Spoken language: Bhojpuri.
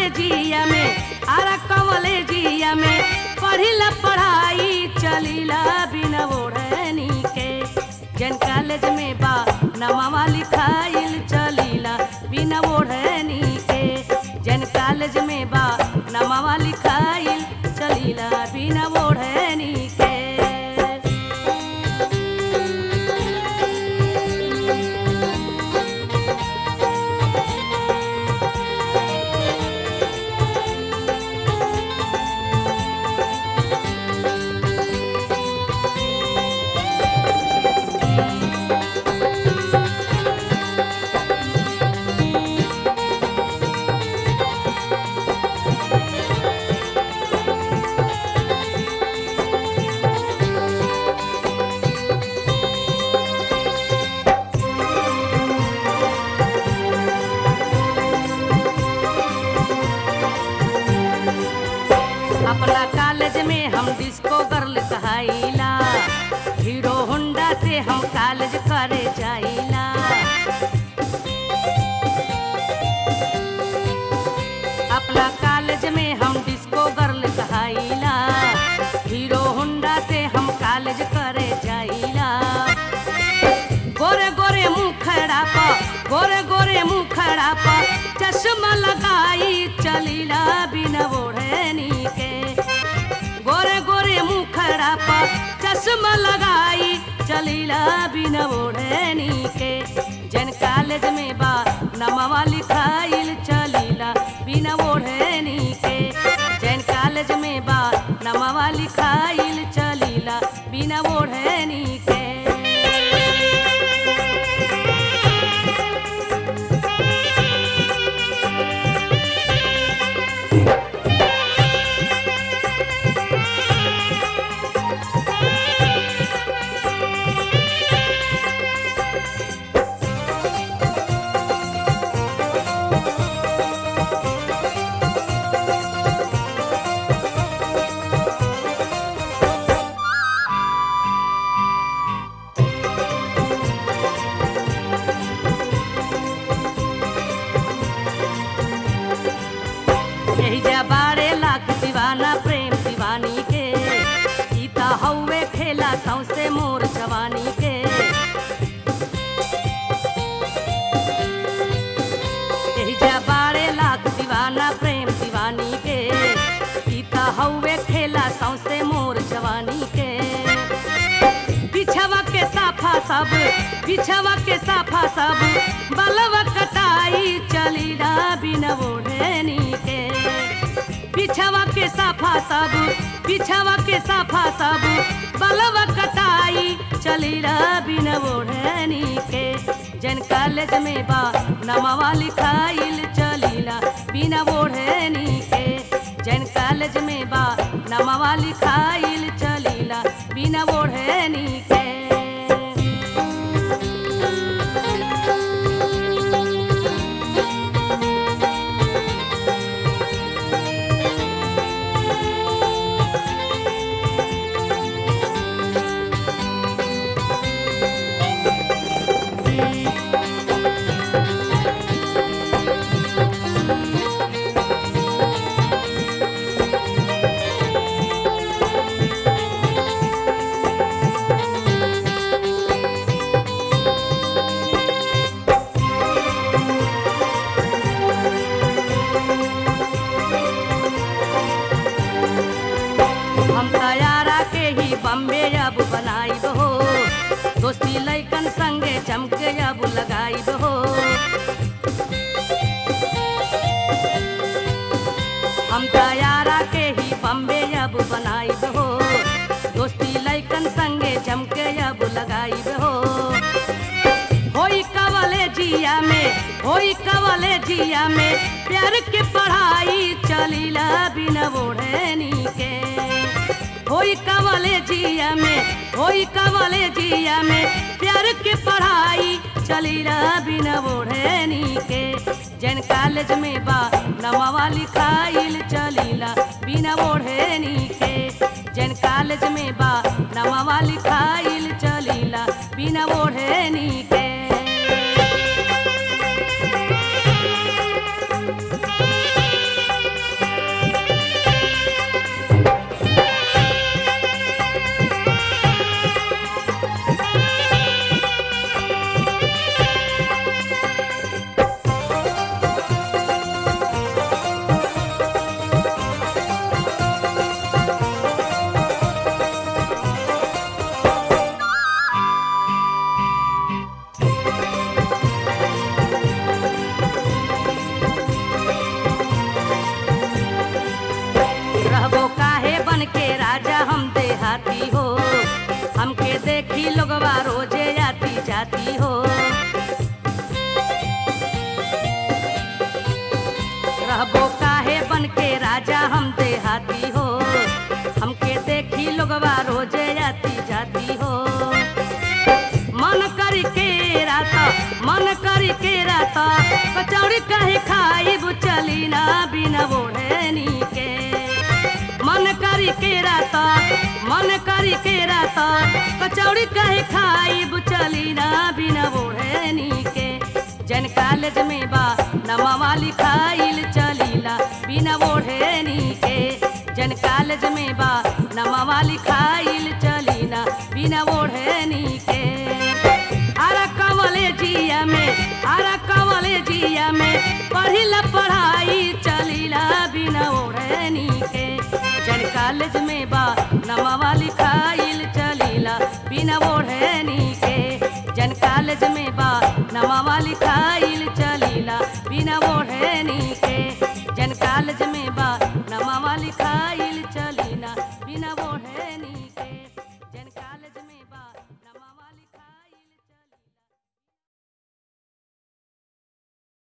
कॉलेजिया में आरा कॉलेजिया में पढ़िला पढ़ाई चलीला बिना ओढ़नी के जन कॉलेज में बा नमावा लिखाइल चलीला बिना ओढ़नी के जन कॉलेज में बा नमावा लिखाइल चलीला बिना ओढ़नी के अपना कॉलेज में हम डिस्को गर्ल कहाइला हीरो होंडा से हम कॉलेज करे जाइला अपना कॉलेज में हम डिस्को गर्ल कहाइला हीरो होंडा से हम कॉलेज करे जाइला गोरे गोरे मुखड़ा पा गोरे गोरे मुखड़ा पा चश्मा लगाई चलीला बिना ओढ़नी के गोरे गोरे मुखड़ा पा चश्मा लगाई चलीला बिना ओढ़नी के जन कॉलेज में बा नमवा लिखाइल चलीला बिना ओढ़नी के जैन कॉलेज में बा नमवा लिखाइल चलीला बिना ओढ़नी के यही जा बारे लाख दीवाना प्रेम दीवानी के सीता हौवे खेला सौसे मोर जवानी के यही जा बारे लाख दीवाना प्रेम दीवानी के सीता हौवे खेला सौसे मोर जवानी के बिछवा के साफा सब बिछवा के साफा सब बलवा कटाई चलीला बिना ओढ़नी के बिछवा के साफा सब बिछवा के साफा सब बलवा कटाई चलीला बिना ओढ़नी के जन कॉलेज में बा नमवा लिखाइल चलीला बिना ओढ़नी के जन कॉलेज में बा नमवा लिखाइल चलीला बिना ओढ़नी के हम तैयारा के ही बम्बे अब बनाई हो दोस्ती लैकन संगे चमके अब लगाई हो हम तैयारा के ही बम्बे अब बनाई हो दोस्ती लैकन संगे चमके अब लगाई हो होई कवले जिया में होई कवले जिया में प्यार के पढ़ाई चलीला बिना ओढ़नी के होई कवले जिया में होई कवले जिया में प्यार के पढ़ाई चलीला बिना ओढ़नी के जैन कॉलेज में बा नमवा लिखाइल चलीला बिना ओढ़नी के जैन कॉलेज में बा नमवा लिखाइल चलीला बिना ओढ़नी के देहाती हो हमके देखी लोगवा रोजे आती जाती हो रहबो काहे बन के राजा हम देहाती हो हमके देखी लोगवा रोजे आती जाती हो मन करी के रात मन करी के रात कचौड़ी कहे खाई चली ना बिना ओढ़नी के मन करी के रात मन करी के रात कचौड़ी कहे खाई चली ना बिना ओढ़नी के जन कॉलेज में बा नमावा लिखाइल चलीला बिना ओढ़नी के जन कॉलेज में बा नमावा लिखाइल चलीना बिना ओढ़नी के आरा कवले जिया में आरा कवले जिया में पढ़िला पढ़ाई चलीला बिना ओढ़नी के जन कॉलेज में बा नमावा लिखाइल चलीला बिना ओढ़नी के जन कॉलेज में बा नमावा लिखाइल चलीला बिना ओढ़नी के जन कॉलेज में बा